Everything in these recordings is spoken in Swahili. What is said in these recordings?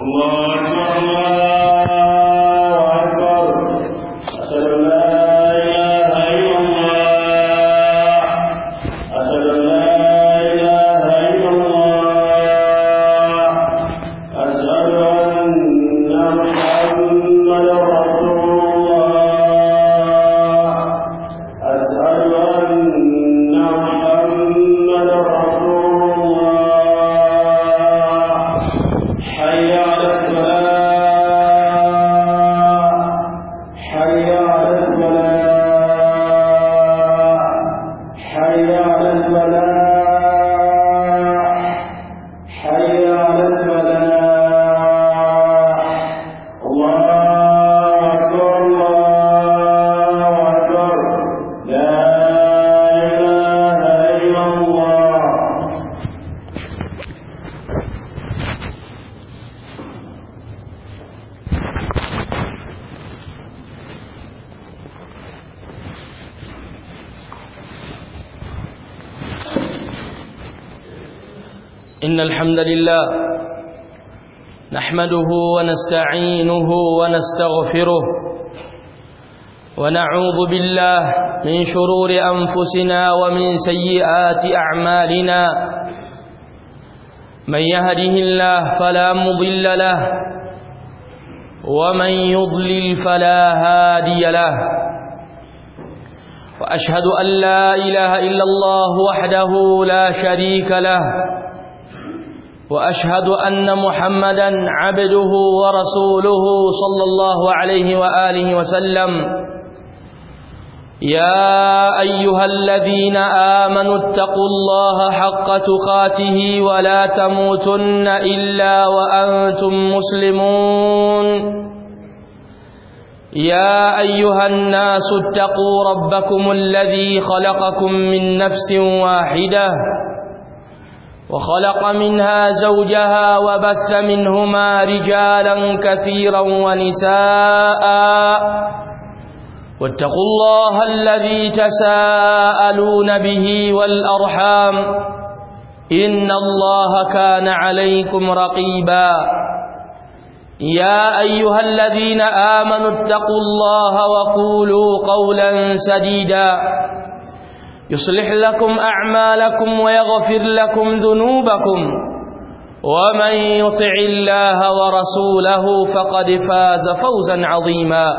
الله أكبر الله أكبر أشهد أن لا إله إلا الله أشهد أن لا إله إلا الله أشهد أن محمدا رسول الله أشهد أن محمدا رسول الله حي على الصلاة حي على الفلاح حي على الفلاح حي على الفلاح الله أكبر الله أكبر لا إله إلا الله إن الحمد لله نحمده ونستعينه ونستغفره ونعوذ بالله من شرور أنفسنا ومن سيئات أعمالنا من يهده الله فلا مضل له ومن يضلل فلا هادي له وأشهد أن لا إله إلا الله وحده لا شريك له واشهد ان محمدا عبده ورسوله صلى الله عليه واله وسلم يا ايها الذين امنوا اتقوا الله حق تقاته ولا تموتن الا وانتم مسلمون يا ايها الناس اتقوا ربكم الذي خلقكم من نفس واحده وخلق منها زوجها وبث منهما رجالا كثيرا ونساء واتقوا الله الذي تساءلون به والأرحام إن الله كان عليكم رقيبا يا أيها الذين آمنوا اتقوا الله وقولوا قولا سديدا يصلح لكم أعمالكم ويغفر لكم ذنوبكم ومن يطع الله ورسوله فقد فاز فوزا عظيما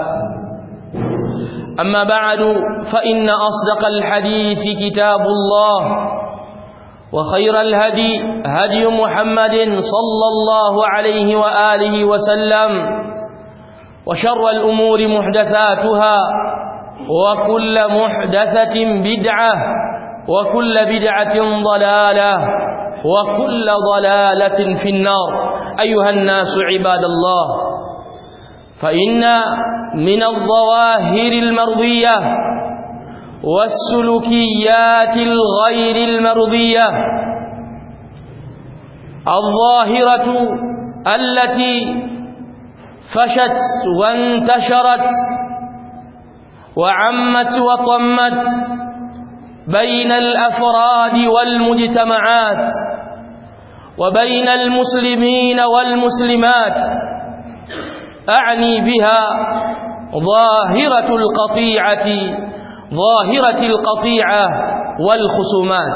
أما بعد فإن أصدق الحديث كتاب الله وخير الهدي هدي محمد صلى الله عليه وآله وسلم وشر الأمور محدثاتها وكل محدثة بدعة وكل بدعة ضلالة وكل ضلالة في النار أيها الناس عباد الله فإن من الظواهر المرضية والسلوكيات الغير المرضية الظاهرة التي فشت وانتشرت وعمت وطمت بين الأفراد والمجتمعات وبين المسلمين والمسلمات أعني بها ظاهرة القطيعة ظاهرة القطيعة والخصومات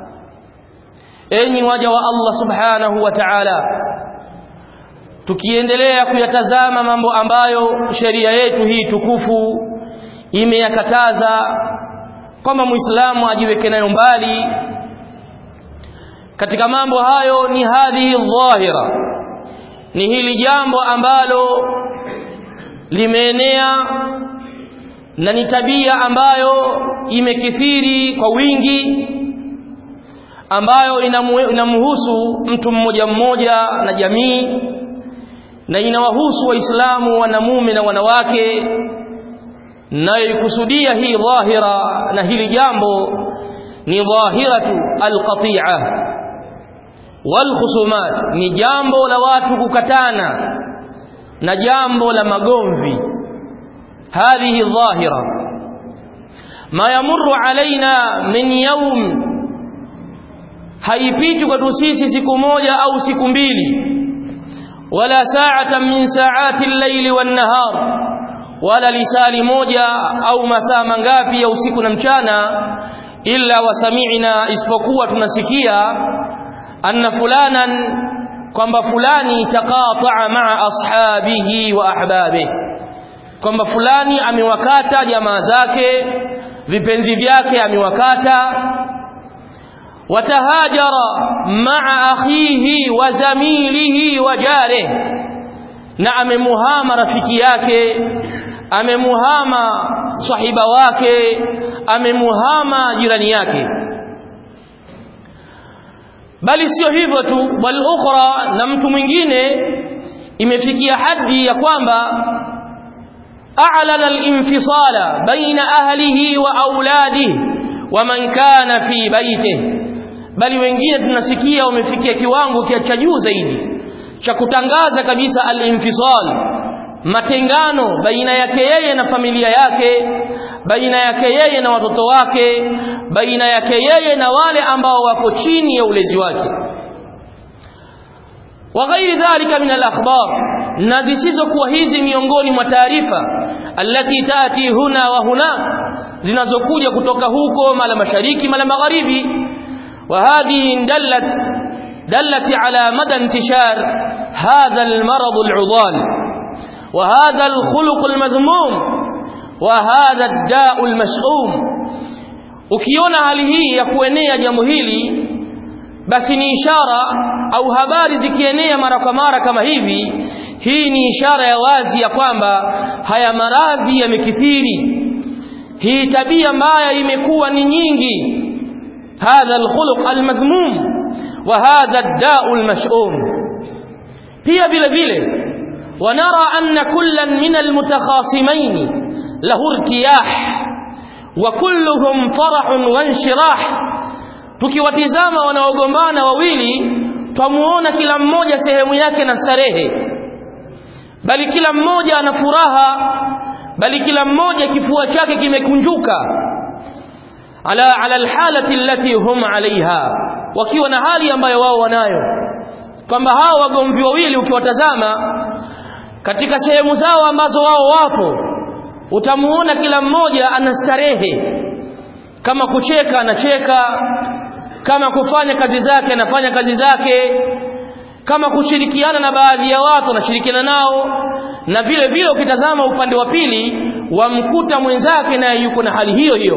enyi waja wa Allah subhanahu wa ta'ala tukiendelea kuyatazama mambo ambayo sheria yetu hii tukufu imeyakataza kwamba muislamu ajiweke nayo mbali katika mambo hayo ni hadhihi dhahira ni hili jambo ambalo limeenea na ni tabia ambayo imekithiri kwa wingi ambayo inamhusu mtu mmoja mmoja na jamii na inawahusu waislamu wanamume na wanawake nayoikusudia hii dhahira na hili jambo ni dhahiratu alqati'a walkhusumat ni jambo la watu kukatana na jambo la magomvi hadhihi dhahira ma yamurru alaina min yawm haipiti kwetu sisi siku moja au siku mbili wala sa'atan min sa'ati al-layli wan-nahar wala lisali moja au masaa mangapi ya usiku na mchana illa wasami'na isipokuwa tunasikia anna fulanan kwamba fulani taqata'a ma'a ashabihi wa ahbabihi kwamba fulani amewakata jamaa zake vipenzi vyake amewakata watahajara ma'a akhihi wa zamilihi wa jarih na amemuhama rafiki yake amemuhama sahiba wake amemuhama jirani yake bali sio hivyo tu bal ukhra na mtu mwingine imefikia hadi ya kwamba a'lana al-infisala baina ahlihi wa auladihi wa man kana fi baitihi bali wengine tunasikia wamefikia kiwango cha juu zaidi cha kutangaza kabisa al-infisal matengano baina yake yeye na familia yake baina yake yeye na watoto wake baina yake yeye na wale ambao wako chini ya ulezi wake wa ghairi dhalika min al-akhbar na zisizokuwa hizi miongoni mwa taarifa allati tati huna wa huna zinazokuja kutoka huko mala mashariki mala magharibi wa hadhihi dallat dallat ala mada intishar hadha al-marad al-udal وهذا الخلق المذموم وهذا الداء المشؤوم ukiona hali hii ya kuenea jambo hili basi ni ishara au habari zikienea mara kwa mara kama hivi hii ni ishara ya wazi ya kwamba haya maradhi yamekithiri hii tabia mbaya imekuwa ni nyingi hadha alkhuluq almadhmum wa hadha ad-da'u almash'um pia vile vile ونرى أن كلا من المتخاصمين له ارتياح وكلهم فرح وانشراح tukiwatizama wanaogombana wawili twamuona kila mmoja sehemu yake na starehe bali kila mmoja ana furaha bali kila mmoja kifua chake kimekunjuka ala ala alhalati allati hum alaiha wakiwa na hali ambayo wao wanayo kwamba hao wagomvi wawili ukiwatazama katika sehemu zao ambazo wao wapo utamuona kila mmoja ana starehe kama kucheka anacheka kama kufanya kazi zake anafanya kazi zake kama kushirikiana na baadhi ya watu anashirikiana nao na vile vile ukitazama upande wa pili wamkuta mwenzake naye yuko na hali hiyo hiyo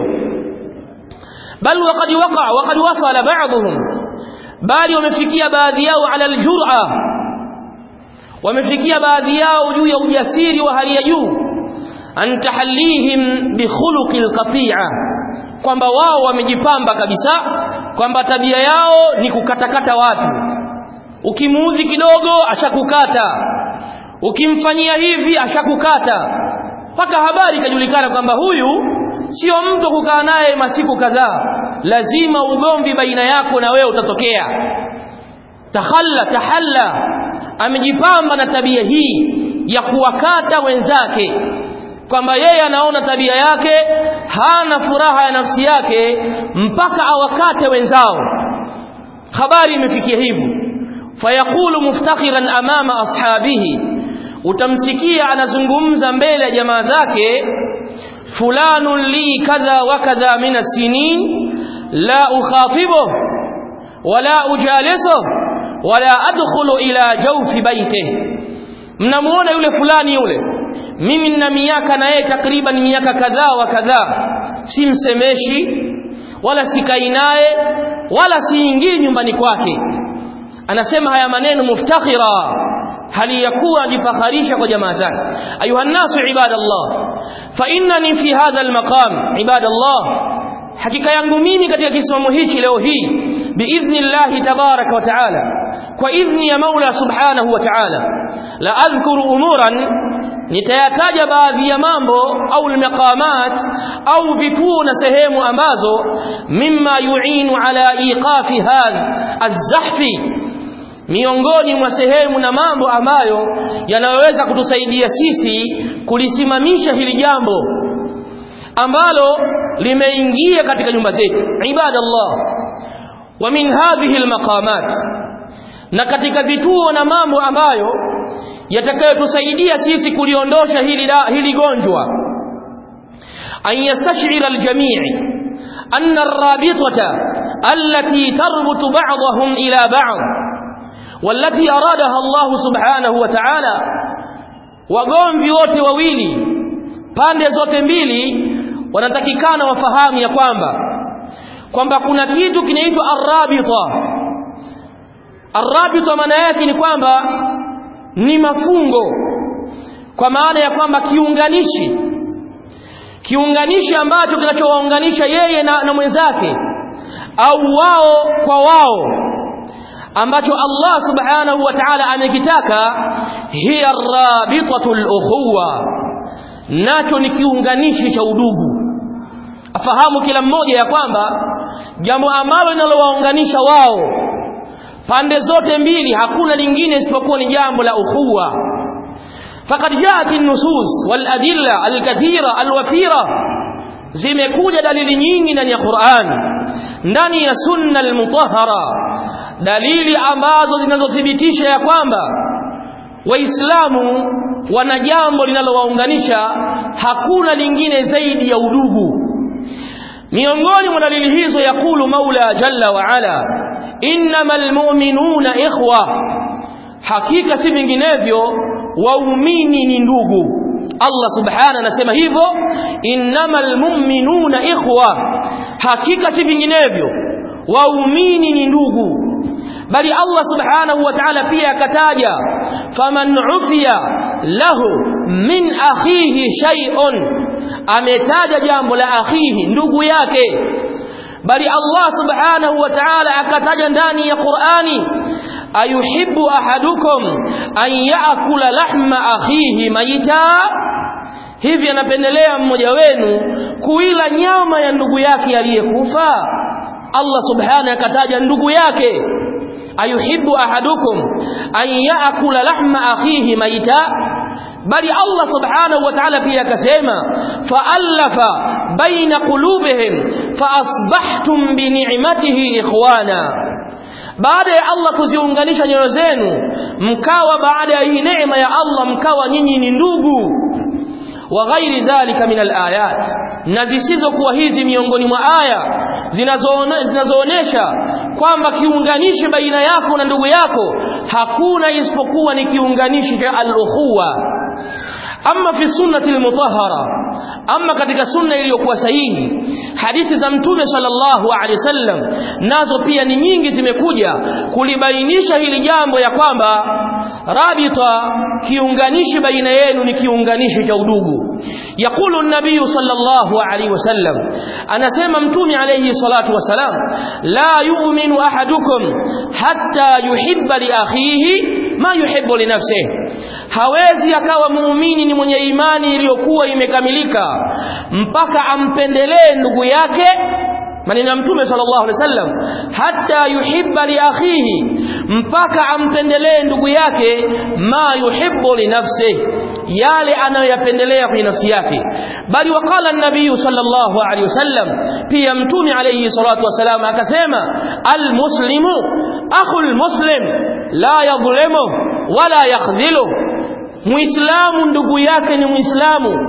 bal waqad waqa waqad wasala ba'dhum bali wamefikia baadhi yao ala aljur'a wamefikia baadhi yao juu ya ujasiri wa hali ya juu an tahallihim bi khuluqil qati'a kwamba wao wamejipamba kabisa kwamba tabia yao ni kukatakata watu ukimuudhi kidogo ashakukata ukimfanyia hivi ashakukata mpaka habari ikajulikana kwamba huyu sio mtu kukaa naye masiku kadhaa lazima ugomvi baina yako na wewe utatokea tahalla tahalla amejipamba na tabia hii ya kuwakata wenzake kwamba yeye anaona tabia yake hana furaha ya nafsi yake mpaka awakate wenzao habari imefikia hivyo fayaqulu muftakhiran amama ashabihi utamsikia anazungumza mbele ya jamaa zake fulanun li kadha wa kadha min as-sinin la ukhatibuhu wala ujalisuhu wala adkhulu ila jawfi baitihi mnamuona yule fulani yule mimi nina miaka na yeye takriban miaka kadhaa wa kadhaa simsemeshi wala sikai naye wala siingii nyumbani kwake anasema haya maneno muftakhira hali ya kuwa ajifakharisha kwa jamaa zake ayuha nnasu ibadallah fa innani fi hadha almaqam ibadallah hakika yangu mimi katika kisimamo hichi leo hii biidhnillahi tabaraka wa taala kwa idhni ya Mola subhanahu wa ta'ala la adhkuru umuran nitayataja baadhi ya mambo au almaqamat au vituo na sehemu ambazo mimma yu'inu ala iqafi hadha az-zahfi miongoni mwa sehemu na mambo ambayo yanayoweza kutusaidia sisi kulisimamisha hili jambo ambalo limeingia katika nyumba zetu ibadallah wa min hadhihi almaqamat na katika vituo na mambo ambayo yatakayotusaidia sisi kuliondosha hili da, hili gonjwa an yastash'ira aljami' anna ar-rabitata allati tarbutu ba'dahum ila ba'd والتي أرادها الله سبحانه وتعالى wagomvi wote wawili pande zote mbili wanatakikana wafahamu ya kwamba kwamba kuna kitu kinaitwa arrabita arrabita maana yake ni kwamba ni mafungo kwa maana ya kwamba kiunganishi kiunganishi ambacho kinachowaunganisha yeye na, na mwenzake au wao kwa wao ambacho Allah subhanahu wa ta'ala amekitaka hiya rabitatul ukhuwa nacho ni kiunganishi cha udugu afahamu kila mmoja ya kwamba jambo ambalo linalowaunganisha wao pande zote mbili hakuna lingine isipokuwa ni jambo la ukhuwa faqad jaat an-nusus wal adilla al-kathira al-wafira zimekuja dalili nyingi ndani ya Qur'an ndani ya sunna al-mutahhara dalili ambazo zinazothibitisha ya kwamba waislamu wana jambo linalowaunganisha hakuna lingine zaidi ya udugu miongoni mwa dalili hizo yakulu maula jalla wa ala innamal mu'minuna ikhwa hakika si vinginevyo waumini ni ndugu Allah subhana anasema hivyo innamal mu'minuna ikhwa hakika si vinginevyo waumini ni ndugu bali Allah subhanahu wa ta'ala pia akataja faman ufiya lahu min akhihi shay'un ametaja jambo la akhihi ndugu yake bali Allah subhanahu wa ta'ala akataja ndani ya Qur'ani ayuhibbu ahadukum an ya'kula lahma akhihi mayita hivi anapendelea mmoja wenu kuila nyama ya ndugu yake aliyekufa Allah subhanahu akataja ndugu yake ayuhibbu ahadukum an yaakula lahma akhihi maita bali Allah subhanahu wa ta'ala pia akasema fa'alafa baina qulubihim faasbahtum bi ni'matihi ikhwana baada ya Allah kuziunganisha nyoyo zenu mkawa baada ya hii neema ya Allah mkawa nyinyi ni ndugu wa ghairi dhalika min alayat na zisizokuwa hizi miongoni mwa aya zinazoonesha kwamba kiunganishi baina yako na ndugu yako hakuna isipokuwa ni kiunganishi cha al-ukhuwa amma fi sunnati al-mutahhara amma katika sunna iliyokuwa sahihi hadithi za mtume sallallahu alaihi wasallam nazo pia ni nyingi zimekuja kulibainisha hili jambo ya kwamba rabita kiunganishi baina yenu ni kiunganishi cha udugu yakulu nabii sallallahu alaihi wasallam anasema mtume alayhi salatu wasalam la yu'minu ahadukum hatta yuhibba li akhihi ma yuhibbu li nafsihi hawezi akawa muumini ni mwenye imani iliyokuwa imekamilika mpaka ampendelee ndugu yake maneno ya mtume sallallahu alaihi wasallam hatta yuhibba li akhihi mpaka ampendelee ndugu yake ma yuhibbu li nafsihi yale anayoyapendelea kwenye nafsi yake bali wakala nabii sallallahu alaihi wasallam pia mtume alayhi salatu wasalam akasema almuslimu akhul muslim la yadhlimu wala yakhdhilu muislamu ndugu yake ni muislamu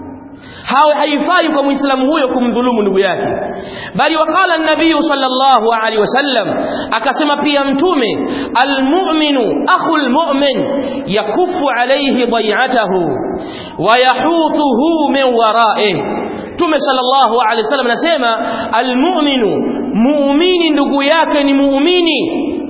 hawe haifai kwa muislamu huyo kumdhulumu ndugu yake bali wakala nabii sallallahu alaihi wasallam akasema pia mtume almu'minu akhul mu'min yakufu alayhi dai'atahu wa yahutuhu min wara'ih Mtume sallallahu alaihi wasallam anasema almu'minu muumini ndugu yake ni muumini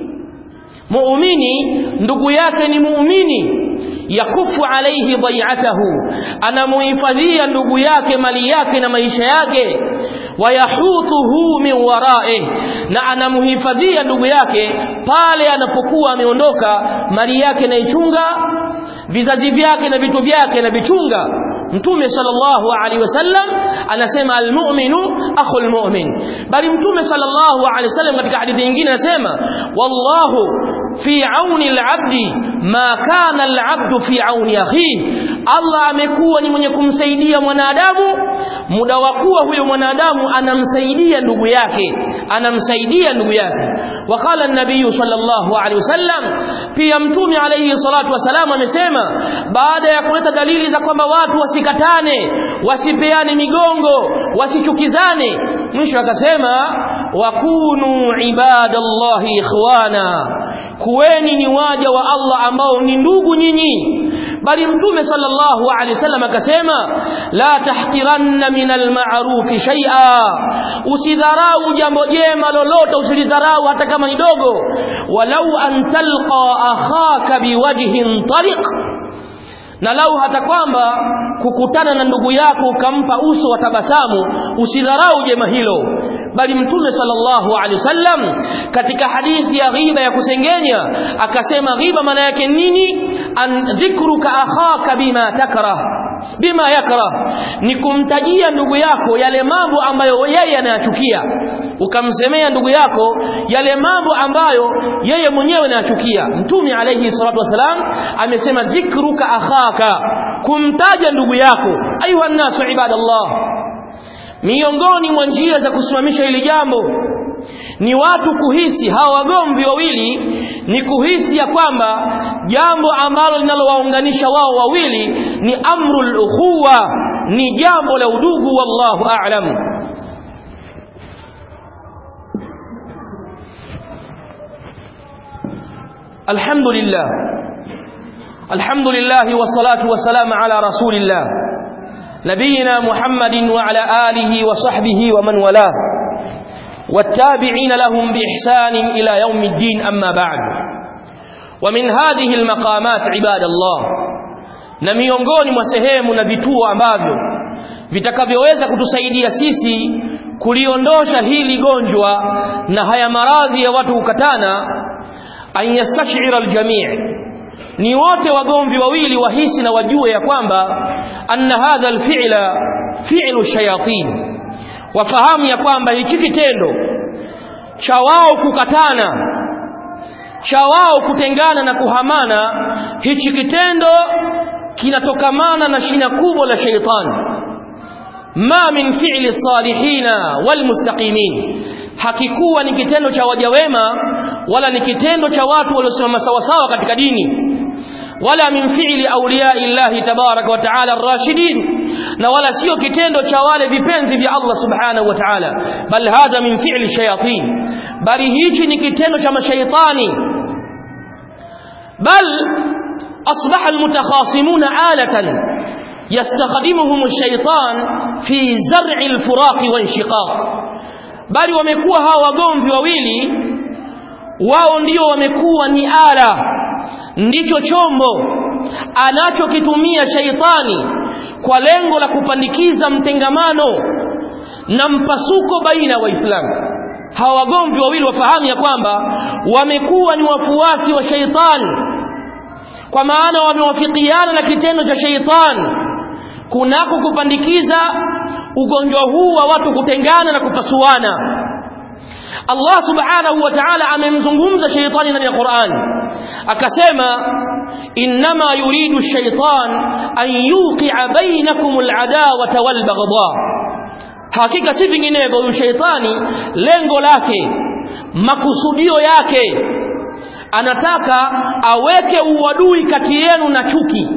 muumini ndugu yake ni muumini yakufu alaihi dai'atahu anamuhifadhia ndugu yake mali yake na maisha yake wayahutuhu min wara'ih na anamuhifadhia ndugu yake pale anapokuwa ameondoka mali yake naichunga vizazi vyake na vitu vyake na vichunga mtume sallallahu alaihi wasallam anasema almu'minu akhul mu'min bali mtume sallallahu alaihi wasallam katika hadithi nyingine anasema wallahu fi auni al-abdi ma kana al-abdu fi auni akhihi Allah amekuwa ni mwenye kumsaidia mwanadamu muda wa kuwa huyo mwanadamu anamsaidia ndugu yake anamsaidia ndugu yake wakala an-nabii sallallahu alaihi wasallam pia mtume alayhi salatu wasalam amesema baada ya kuleta dalili za kwamba watu wasikatane wasipeane migongo wasichukizane mwisho akasema wakunu ibadallahi ikhwana kuweni ni waja wa Allah ambao ni ndugu nyinyi bali mtume sallallahu alaihi wasallam akasema la tahqiranna min alma'ruf shay'a usidharau jambo jema lolote usilidharau hata kama ni dogo walau an talqa akhaka biwajhin tariq na lau hata kwamba kukutana na ndugu yako ukampa uso wa tabasamu usidharau jema hilo bali mtume sallallahu alaihi wasallam katika hadithi ya ghiba ya kusengenya akasema ghiba maana yake nini an dhikruka akhaka bima takrah bima yakrah ni kumtajia ndugu yako yale mambo ambayo yeye anayachukia ukamsemea ndugu yako yale mambo ambayo yeye mwenyewe anayachukia mtume alayhi salatu wasalam amesema dhikruka akhaka kumtaja ndugu yako ayuha nasu ibadallah miongoni mwa njia za kusimamisha hili jambo ni watu kuhisi hawa wagomvi wawili ni kuhisi ya kwamba jambo ambalo linalowaunganisha wao wawili ni amrul ukhuwa ni jambo la udugu wallahu a'lam alhamdulillah alhamdulillah wassalatu wassalamu ala rasulillah نبينا محمد وعلى آله وصحبه ومن والاه والتابعين لهم بإحسان إلى يوم الدين أما بعد ومن هذه المقامات عباد الله na miongoni mwa sehemu na vituo ambavyo vitakavyoweza kutusaidia sisi kuliondoa hili gonjwa na haya maradhi ya watu kukatana an yastashira aljamii ni wote wagomvi wawili wahisi na wajue ya kwamba anna hadha alfi'la fi'lu shayatin wafahamu ya kwamba hichi kitendo cha wao kukatana cha wao kutengana na kuhamana hichi kitendo kinatokamana na shina kubwa la shaitani ma min fi'li salihina wal mustaqimin hakikuwa ni kitendo cha waja wema wala ni kitendo cha watu waliosimama sawasawa katika dini wala min fi'li awliya illahi tabarak wa ta'ala ar-rashidin na wala sio kitendo cha wale vipenzi vya Allah subhanahu wa ta'ala bal hadha min fi'li shayatin bali hichi ni kitendo cha mashaitani bal asbaha almutakhasimun alatan yastakhdimuhum ash-shaytan fi zar'i al-furaq wa inshiqaq bali wamekuwa hawa wagomvi wawili wao ndio wamekuwa ni ala ndicho chombo anachokitumia shaitani kwa lengo la kupandikiza mtengamano na mpasuko baina ya waislamu hawa wagomvi wawili wafahamu ya kwamba wamekuwa ni wafuasi wa shaitani kwa maana wamewafikiana na kitendo cha shaitani kunako kupandikiza ugonjwa huu wa watu kutengana na kupasuana Allah subhanahu wa ta'ala amemzungumza shaitani ndani ya Qur'an akasema inma yuridu ash-shaytan an yuqi'a bainakum al-adawata wal-baghdha hakika si vinginevyo huyu shaitani lengo lake makusudio yake anataka aweke uadui kati yenu na chuki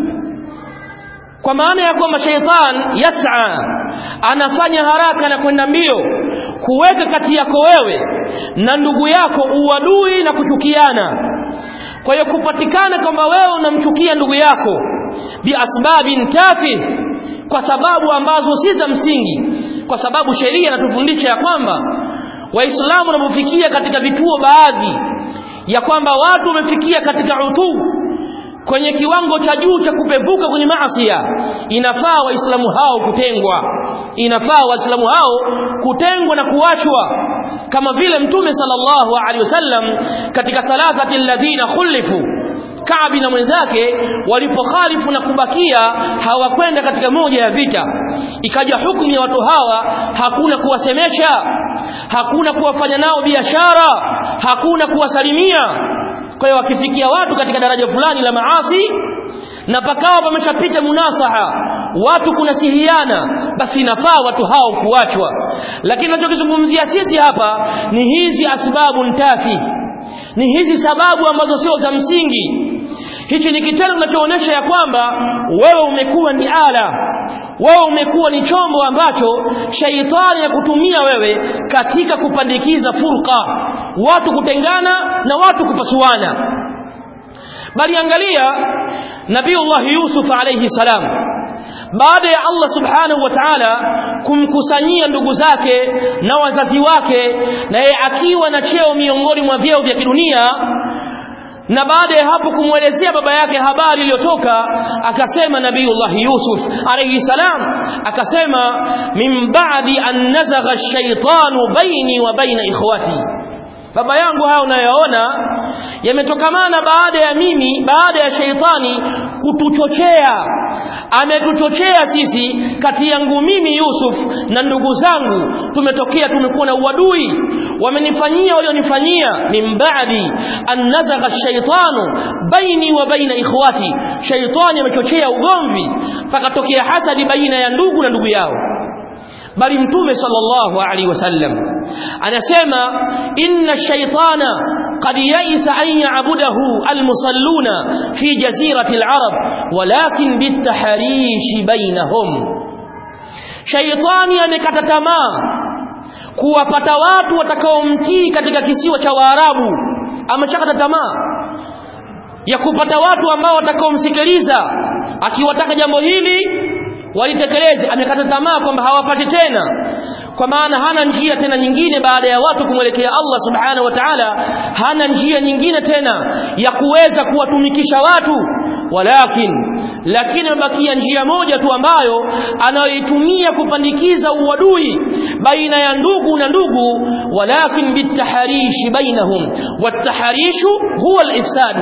kwa maana ya kwamba shaitan yas'a anafanya haraka na kwenda mbio kuweka kati yako wewe na ndugu yako uadui na kuchukiana kwa hiyo kupatikana kwamba wewe unamchukia ndugu yako biasbabin tafi kwa sababu ambazo si za msingi kwa sababu sheria inatufundisha ya kwamba waislamu wanapofikia katika vituo baadhi ya kwamba watu wamefikia katika utuu kwenye kiwango cha juu cha kupevuka kwenye maasi inafaa waislamu hao kutengwa inafaa waislamu hao kutengwa na kuachwa kama vile mtume sallallahu alaihi wasallam katika thalathati alladhina khulifu Kaabi na mwenzake walipokhalifu na kubakia hawakwenda katika moja ya vita ikaja hukumu ya watu hawa hakuna kuwasemesha hakuna kuwafanya nao biashara hakuna kuwasalimia kwa hiyo wakifikia watu katika daraja fulani la maasi na pakawa pameshapita munasaha watu kunasihiana basi inafaa watu hao kuachwa lakini tunachokizungumzia sisi hapa ni hizi asbabu ntafi ni hizi sababu ambazo sio za msingi hichi ni kitendo kinachoonyesha ya kwamba wewe umekuwa ni ala wewe umekuwa ni chombo ambacho shaitani ya kutumia wewe katika kupandikiza furqa watu kutengana na watu kupasuana bali angalia nabiiullah yusuf alayhi salam baada ya Allah subhanahu wa ta'ala kumkusanyia ndugu zake na wazazi wake na yeye akiwa na cheo miongoni mwa vyeo vya kidunia na baada ya hapo kumwelezea baba yake habari iliyotoka akasema nabiiullah yusuf alayhi salam akasema min ba'di an nazagha ash-shaytanu baini wa baina ikhwati baba yangu haya unayoona yametokamana baada ya mimi baada ya sheitani kutuchochea ametuchochea sisi kati yangu mimi Yusuf na ndugu zangu tumetokea tumekuwa na uadui wamenifanyia walionifanyia min ba'di an nazagha shaitanu baini wa baina ikhwati shaitani amechochea ugomvi pakatokea hasadi baina ya ndugu na ndugu yao bali mtume sallallahu alaihi wasallam anasema inna shaytana qad yaisa an ya'budahu almusalluna fi jazirati alarab walakin bitaharish bainahum shaytani amekata tamaa kuwapata watu watakaomtii katika kisiwa cha waarabu ameshakata tamaa ya kupata watu ambao watakaomsikiliza akiwataka jambo hili walitekeleze amekata tamaa kwamba hawapati tena kwa maana hana njia tena nyingine baada ya watu kumwelekea Allah subhanahu wa ta'ala hana njia nyingine tena ya kuweza kuwatumikisha watu walakin lakini imebakia njia moja tu ambayo anayoitumia kupandikiza uadui baina ya ndugu na ndugu walakin bitaharishi bainahum wataharishu huwa alifsadu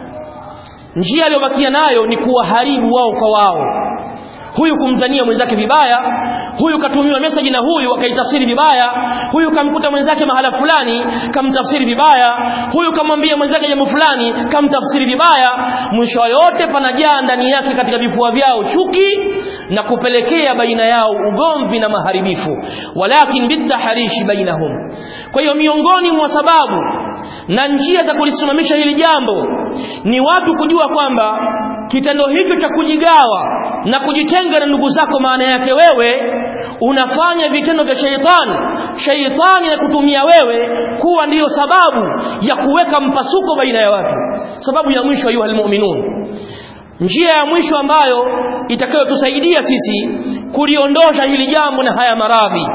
njia aliyobakia nayo ni kuwaharibu wao kwa wao huyu kumdhania mwenzake vibaya huyu katumiwa message na huyu akaitafsiri vibaya huyu kamkuta mwenzake mahala fulani kamtafsiri vibaya huyu kamwambia mwenzake jambo fulani kamtafsiri vibaya mwisho yote panajaa ndani yake katika vifua vyao chuki na kupelekea baina yao ugomvi na maharibifu walakin bitaharishi bainahum kwa hiyo miongoni mwa sababu na njia za kulisimamisha hili jambo ni watu kujua kwamba kitendo hicho cha kujigawa na kujitenga na ndugu zako maana yake wewe unafanya vitendo vya sheitani sheitani na kutumia wewe kuwa ndiyo sababu ya kuweka mpasuko baina ya watu sababu ya mwisho ayuha almu'minun njia ya mwisho ambayo itakayotusaidia sisi kuliondosha hili jambo na haya maradhi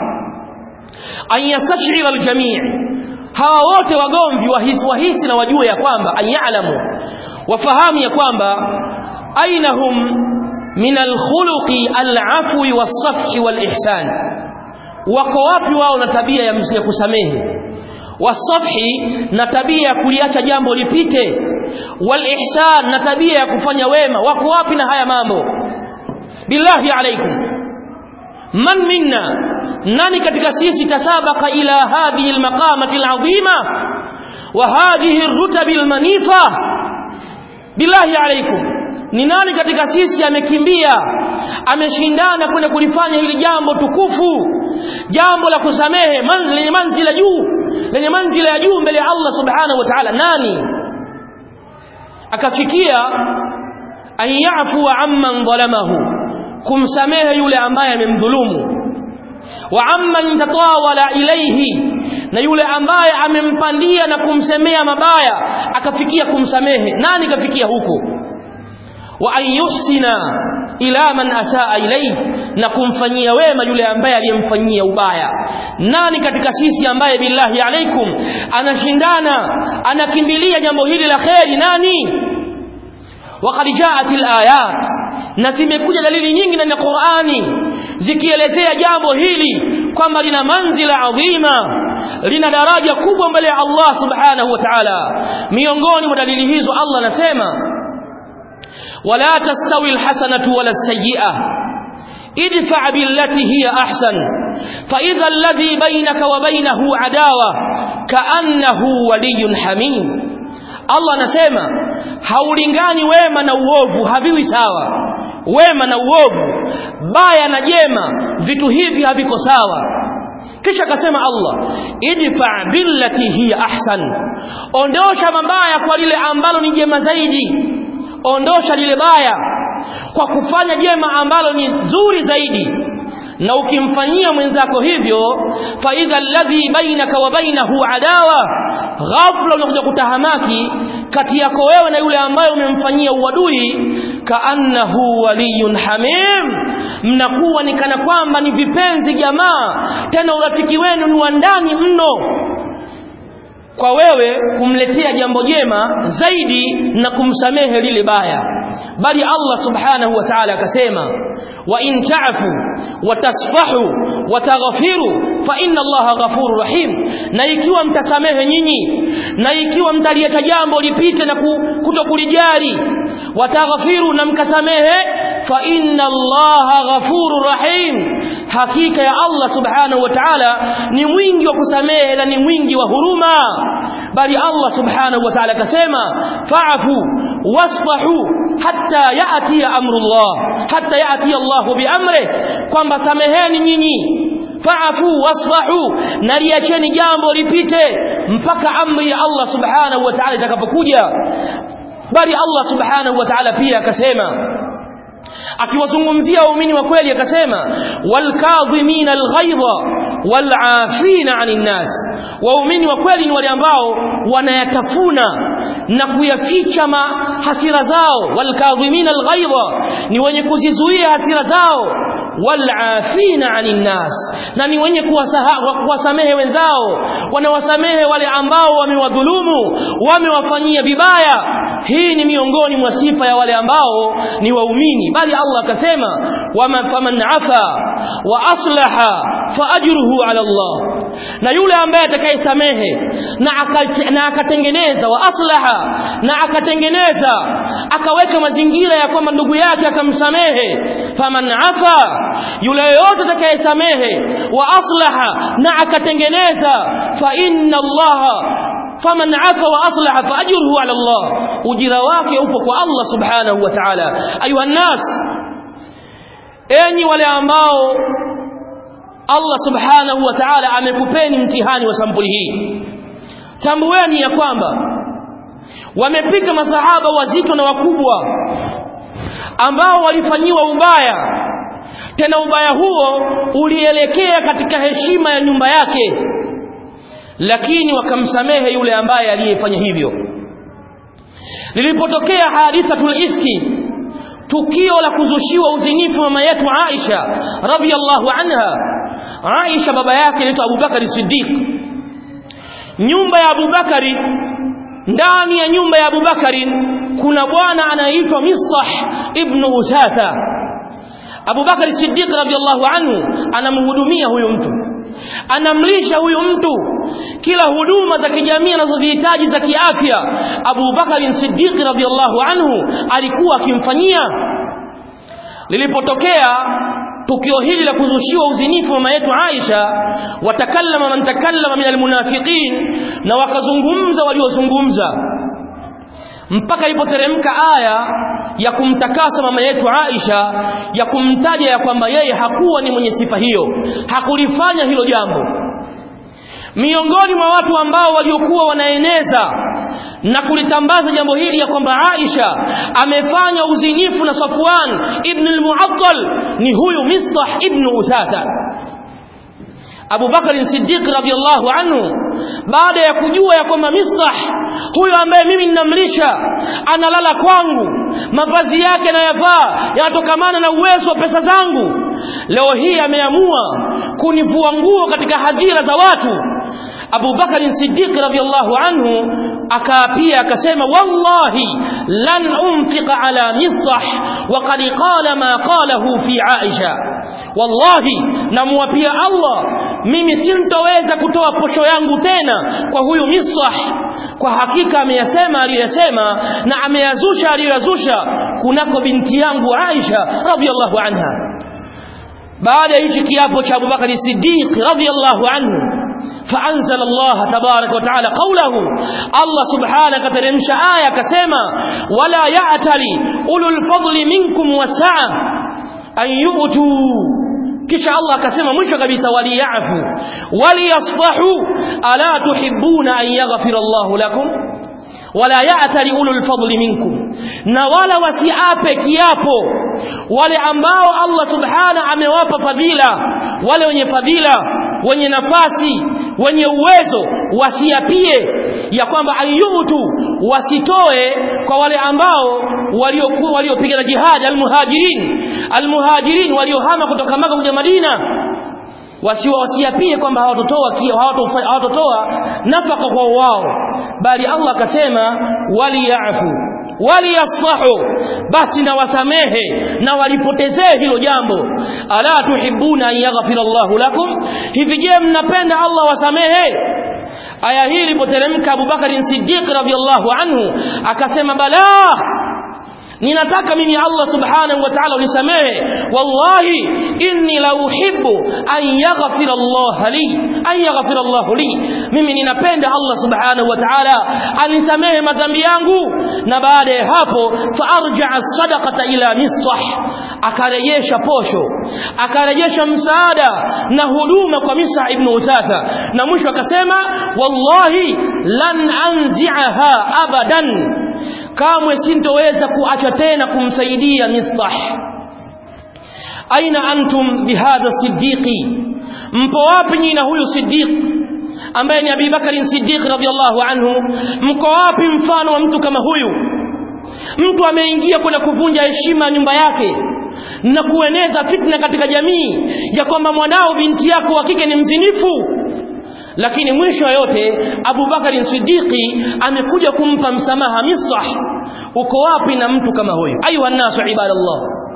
an yastashira aljamii hawa wote wagomvi wahisi, wahisi na wajue ya kwamba anyalamu wafahamu ya kwamba aina hum min alkhuluqi alafwi wasafhi walihsan wako wapi wao na tabia ya mzee kusamehe wasafhi na tabia ya kuliacha jambo lipite walihsan na tabia ya kufanya wema wako wapi na haya mambo billahi alaikum man minna nani katika sisi tasabaka ila hadhihi almaqamati alazima wa hadhihi arrutabi almanifa billahi alaikum ni nani katika sisi amekimbia ameshindana kwenda kulifanya hili jambo tukufu jambo la kusamehe man, lenye manzila juu lenye manzila ya juu mbele ya Allah subhanahu wa ta'ala nani akafikia an yafu amman dhalamahu kumsamehe yule ambaye amemdhulumu wa amman tatawala ilayhi na yule ambaye amempandia na kumsemea mabaya akafikia kumsamehe nani kafikia huko wa an yuhsina ila man asaa ilayhi na kumfanyia wema yule ambaye aliyemfanyia ubaya nani katika sisi ambaye billahi alaikum anashindana anakimbilia jambo hili la kheri nani وقد جاءت الآيات na zimekuja dalili nyingi ndani ya Qur'ani zikielezea jambo hili kwamba lina manzila adhima lina daraja kubwa mbele ya Allah subhanahu wa ta'ala miongoni mwa dalili hizo Allah anasema wala tastawi alhasanatu wala sayyi'ah idfa billati hiya ahsan fa idha alladhi bainaka wa bainahu adawa kaannahu waliyyun hamim Allah anasema haulingani wema na uovu haviwi sawa wema na uovu baya na jema vitu hivi haviko sawa kisha akasema Allah idfa billati hiya ahsan ondosha mabaya kwa lile ambalo ni jema zaidi ondosha lile baya kwa kufanya jema ambalo ni zuri zaidi na ukimfanyia mwenzako hivyo fa idha alladhi bainaka wa bainahu adawa ghafla unakuja kutahamaki kati yako wewe na yule ambaye umemfanyia uadui kaannahu waliyun hamim mnakuwa ni kana kwamba ni vipenzi jamaa tena urafiki wenu ni wa ndani mno kwa wewe kumletea jambo jema zaidi na kumsamehe lile baya bali Allah subhanahu wa ta'ala akasema wa in ta'fu wa tasfahu wa taghfiru fa inna Allaha ghafurur rahim na ikiwa mtasamehe nyinyi na ikiwa mtalieta jambo lipite na kutokulijali wa taghfiru na mkasamehe fa inna Allaha ghafurur rahim hakika ya Allah subhanahu wa ta'ala ni mwingi wa kusamehe na ni mwingi wa huruma bali Allah subhanahu wa ta'ala akasema fa'fu wasfahu hatta ya'ti amrullah hatta ya'ti Allah biamri kwamba sameheni nyinyi fa'fu wasfahu na liacheni jambo lipite mpaka amri ya Allah subhanahu wa ta'ala itakapokuja bali Allah subhanahu wa ta'ala pia akasema akiwazungumzia waumini wa kweli akasema walkadhimina alghaidha walafina anin nas waumini wa kweli ni wale ambao wanayatafuna na kuyaficha hasira zao walkadhimina alghaidha ni wenye kuzizuia hasira zao walafina anin nas na ni wenye kuwasamehe wenzao wanawasamehe wale ambao wamewadhulumu wamewafanyia vibaya hii ni miongoni mwa sifa ya wale ambao ni waumini bali Allah akasema wama faman afa wa aslaha fa ajruhu ala Allah na yule ambaye atakayesamehe na na akatengeneza wa aslaha na akatengeneza akaweka mazingira ya kwamba ndugu yake akamsamehe faman afa yule yote atakayesamehe wa aslaha na akatengeneza fa inna Allah faman afa wa aslaha fa ajruhu ala Allah ujira wake upo kwa Allah subhanahu wa ta'ala ayuha nas enyi wale ambao Allah subhanahu wa ta'ala amekupeni mtihani wa sampuli hii tambueni ya kwamba wamepika masahaba wazito na wakubwa ambao walifanyiwa ubaya tena ubaya huo ulielekea katika heshima ya nyumba yake lakini wakamsamehe yule ambaye aliyefanya hivyo lilipotokea hadithatul ifki tukio la kuzushiwa uzinifu mama yetu Aisha radhiyallahu anha Aisha baba yake anaitwa Abubakari Siddiq nyumba ya Abubakari ndani ya nyumba ya Abubakari kuna bwana anaitwa Mistah ibn Usatha Abubakari Siddiq radhiyallahu anhu anamhudumia huyu mtu anamlisha huyu mtu kila huduma za kijamii anazozihitaji za kiafya Abu Bakar Siddiq radhiyallahu anhu alikuwa akimfanyia lilipotokea tukio hili la kuzushiwa uzinifu mama yetu Aisha watakallama man takallama min almunafiqin na wakazungumza waliozungumza mpaka ilipoteremka aya ya kumtakasa mama yetu Aisha ya kumtaja ya kwamba yeye hakuwa ni mwenye sifa hiyo hakulifanya hilo jambo miongoni mwa watu ambao waliokuwa wanaeneza na kulitambaza jambo hili ya kwamba Aisha amefanya uzinifu na Safwan ibn al-Mu'attal ni huyu Mistah ibn Uthatha Abu Bakar Siddiq radhiyallahu anhu baada ya kujua ya kwamba Mistah huyo ambaye mimi ninamlisha analala kwangu mavazi yake anayavaa yanatokamana na uwezo wa pesa zangu leo hii ameamua kunivua nguo katika hadhira za watu Abu Bakar Siddiq radhiyallahu anhu akaapia akasema wallahi lan unfiqa ala Mistah wa qad qala ma qalahu fi Aisha wallahi namwapia Allah mimi sintoweza kutoa posho yangu tena kwa huyu Mistah kwa hakika ameyasema aliyosema na ameyazusha aliyoyazusha kunako binti yangu Aisha radhiyallahu anha baada ya hichi kiapo cha Abubakar Siddiq radhiyallahu anhu فأنزل الله تبارك وتعالى قوله الله سبحانه كترمش آية كسيما ولا يأتلي أولو الفضل منكم والسعة أن يؤتوا kisha Allah akasema mwisho kabisa waliyafu waliyasfahu ala tuhibbuna an yaghfira Allahu lakum wala ya'tali ulul fadli minkum na wala wasiape kiapo wale ambao Allah subhana amewapa fadhila wale wenye fadhila wenye nafasi wenye uwezo wasiapie ya kwamba ayutu wasitoe kwa wale ambao waliokuwa waliopigana jihad almuhajirin almuhajirin waliohama kutoka Maka kuja Madina wasiwa wasiapie kwamba hawatotoa hawatotoa nafaka kwa wao bali Allah akasema waliyafu waliyasfahu basi na wasamehe na walipotezee hilo jambo ala tuhibuna an yaghfira Allahu lakum hivi je mnapenda Allah wasamehe aya hii ilipoteremka Abu Bakar Siddiq radhiyallahu anhu akasema balaa ninataka mimi Allah subhanahu wa ta'ala unisamehe wallahi inni la uhibbu an yaghfira Allah li an yaghfira Allah li mimi ninapenda Allah subhanahu wa ta'ala anisamehe madhambi yangu na baada ya hapo fa arja'a sadaqata ila misah akarejesha posho akarejesha msaada na huduma kwa Misa ibn Uthatha na mwisho akasema wallahi lan anzi'aha abadan kamwe sintoweza kuacha tena kumsaidia Mistah aina antum bihadha siddiqi mpo wapi nyinyi na huyu siddiq ambaye ni Abi Bakari Siddiq radhiallahu anhu mko wapi mfano wa mtu kama huyu mtu ameingia kwenda kuvunja heshima nyumba yake na kueneza fitna katika jamii ya kwamba mwanao binti yako wa kike ni mzinifu lakini mwisho yote Abu Bakari Siddiqi amekuja kumpa msamaha Misah uko wapi na mtu kama huyu ayuha nasu ibadallah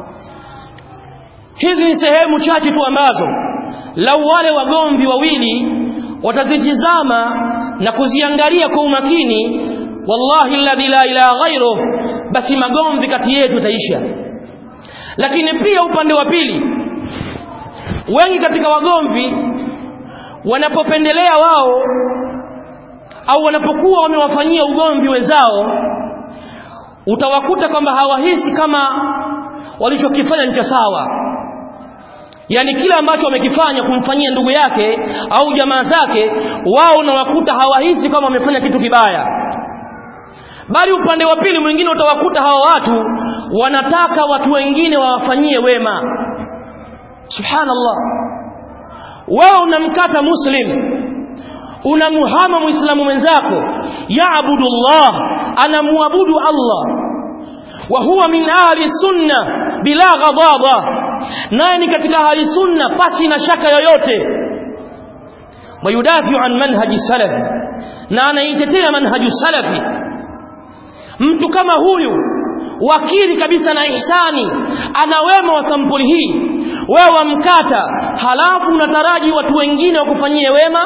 hizi ni sehemu chache tu ambazo lau wale wagomvi wawili watazitizama na kuziangalia kwa umakini wallahi alladhi la ilaha ghairuh basi magomvi kati yetu taisha lakini pia upande wa pili wengi katika wagomvi wanapopendelea wao au wanapokuwa wamewafanyia ugomvi wenzao utawakuta kwamba hawahisi kama walichokifanya ni cha sawa yani kila ambacho wamekifanya kumfanyia ndugu yake au jamaa zake wao unawakuta hawahisi kama wamefanya kitu kibaya bali upande wa pili mwingine utawakuta hawa watu wanataka watu wengine wawafanyie wema subhanallah wewe unamkata muslim unamuhama muislamu mwenzako yaabudu Allah anamuabudu Allah wa huwa min ahli sunna bila ghadaba naye ni katika ahli sunna pasi na shaka yoyote wayudafiu an manhaji salafi na anaitetea manhaju salafi mtu kama huyu wakili kabisa na ihsani ana wema wa sampuli hii wewe wamkata halafu unataraji watu wengine wakufanyie wema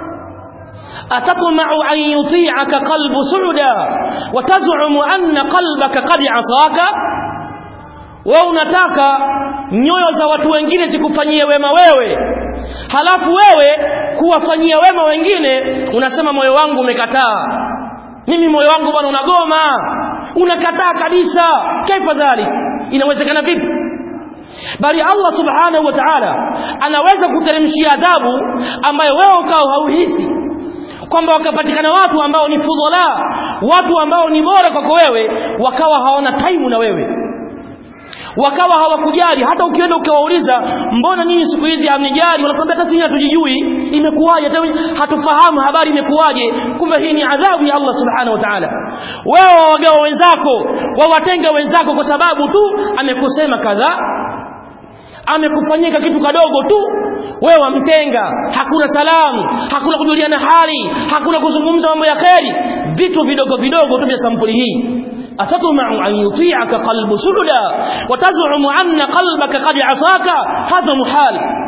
أتطمع أن يطيعك قلب سعدا وتزعم أن قلبك قد عصاك wewe unataka nyoyo za watu wengine zikufanyie wema wewe halafu wewe kuwafanyia wema wengine unasema moyo wangu umekataa mimi moyo wangu bwana unagoma unakataa kabisa kaifa dhalik inawezekana vipi bali Allah subhanahu wa ta'ala anaweza kuteremshia adhabu ambayo wewe ukao hauhisi kwamba wakapatikana watu ambao ni fudhala watu ambao ni bora kwako wewe wakawa hawana time na wewe wakawa hawakujali hata ukienda ukiwauliza mbona nyinyi siku hizi hamnijali wanakwambia hata sisi hatujijui imekuwaje hata hatufahamu habari imekuwaje kumbe hii ni adhabu ya Allah subhanahu wa ta'ala wewe wawagawa wenzako wawatenga wenzako kwa sababu tu amekusema kadhaa amekufanyika kitu kadogo tu wewe wamtenga hakuna salamu hakuna kujuliana hali hakuna kuzungumza mambo ya kheri vitu vidogo vidogo tu vya sampuli hii أتطمع أن يطيعك قلب سعدا وتزعم أن قلبك قد عصاك هذا محال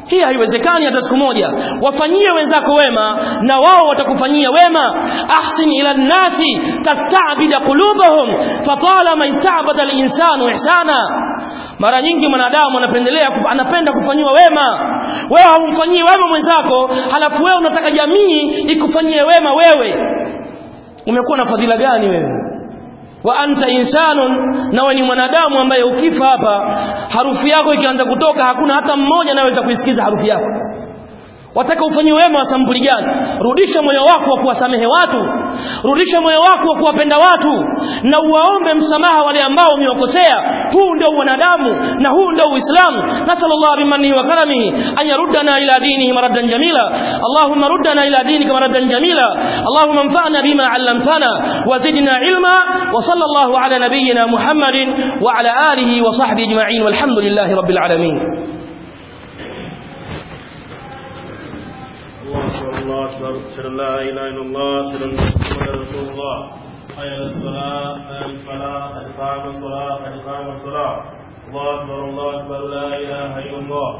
hii haiwezekani hata siku moja wafanyie wenzako wema na wao watakufanyia wema ahsin ila nnasi tastabida qulubahum fatalama istabada linsanu ihsana mara nyingi mwanadamu anapendelea anapenda kufanyiwa wema wewe haumfanyii wema mwenzako halafu wewe unataka jamii ikufanyie wema wewe umekuwa na fadhila gani wewe wa anta insanun nawe ni mwanadamu ambaye ukifa hapa harufu yako ikianza kutoka hakuna hata mmoja anayeweza kuisikiza harufu yako wataka ufanyie wema wa sampuli gani rudisha moyo wako wa kuwasamehe watu rudisha moyo wako wa kuwapenda watu na uwaombe msamaha wale ambao umewakosea huu ndio wanadamu na huu ndio uislamu nasallallahu bimanihi wa karamihi an yaruddana ila dinihi maraddan jamila allahumma ruddana ila dinika maraddan jamila allahumma anfa'na bima 'allamtana wa zidna ilma wa sallallahu ala nabiyyina muhammadin wa ala alihi wa sahbihi ajma'in walhamdulillahi rabbil alamin الله أكبر الله أكبر أشهد أن لا إله إلا الله أشهد أن محمدا رسول الله حي على الصلاة حي على الفلاح قد قام الصلاة قد قام الصلاة الله أكبر الله أكبر لا إله إلا الله